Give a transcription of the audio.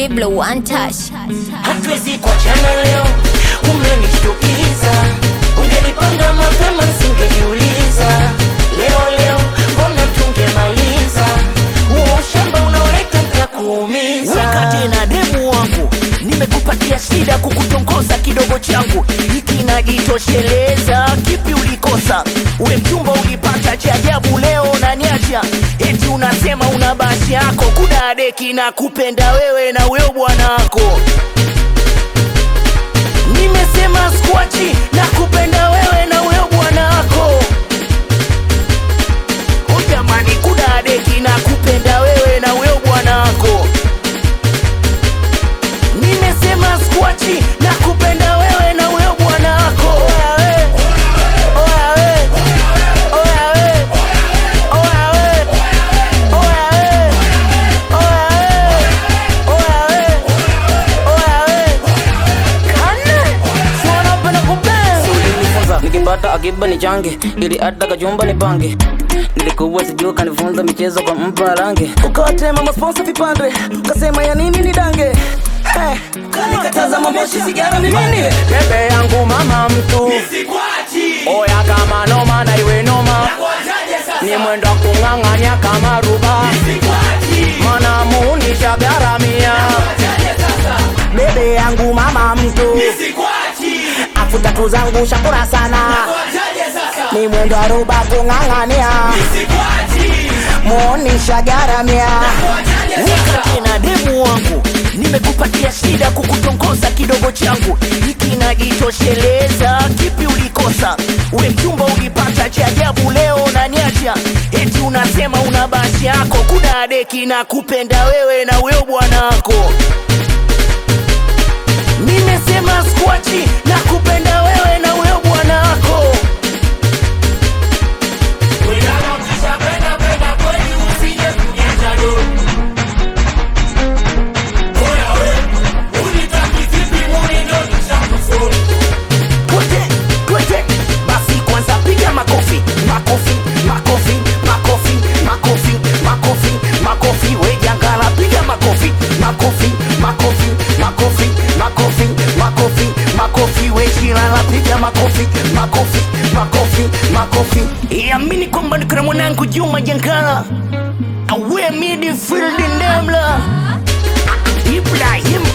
Diblo one touch. hatuwezi kuachana leo, umenishtukiza. Ungenipanga mapema singejiuliza. Leo leo mbona tungemaliza huo ushamba unaoleta nitakuumiza. wakati na demu wangu nimekupatia shida kukutongoza kidogo changu hiki najitosheleza kipi ulikosa ule mchumba ulipata cha ajabu leo naniacha eti unasema una basi yako kuna deki na kupenda wewe na huyo bwanako nimesema skwachi na kupenda wewe na huyo bwanako Oh, jamani kuna deki na kupenda wewe na huyo bwanako nimesema skwachi na kupenda wewe na huyo bwanako Oya we, oya we, oya we, oya we, oya we, oya we, oya we, oya we. Kane, si wanapenda kupenda. ulinifunza nikipata akiba ni change ili hata kajumba ni pange nilikuwa sijuu kanifunza michezo kwa mpa rangi ukawatema masponsa vipande ukasema ya nini ni dange Eh, kanikataza mamoshi sigara mimini bebe yangu mama mtu oya kama noma na iwe noma ni mwendo wa kung'ang'anya kama ruba mana munisha garamia bebe yangu mama mtu afu tatu zangu shakura sana ni mwendo wa ruba kung'ang'ania muonisha garamia wakati na demu wangu nimekupatia shida kukutongoza kidogo changu hiki najitosheleza kipi ulikosa ule mchumba ulipata cha ajabu leo naniacha eti unasema una basi yako kuna deki na kupenda wewe na huyo bwanako nimesema skwachi na kupenda wewe na huyo bwanako Kwete, kwete. Basi kwanza piga makofi makofi makofi makofi makofi makofi makofi we jangala piga makofi makofi makofi makofi makofi makofi makofi we shilala piga makofi makofi makofi makofi iamini kwamba nikona mwanangu juma jangala awe midfield ndemla ibrahim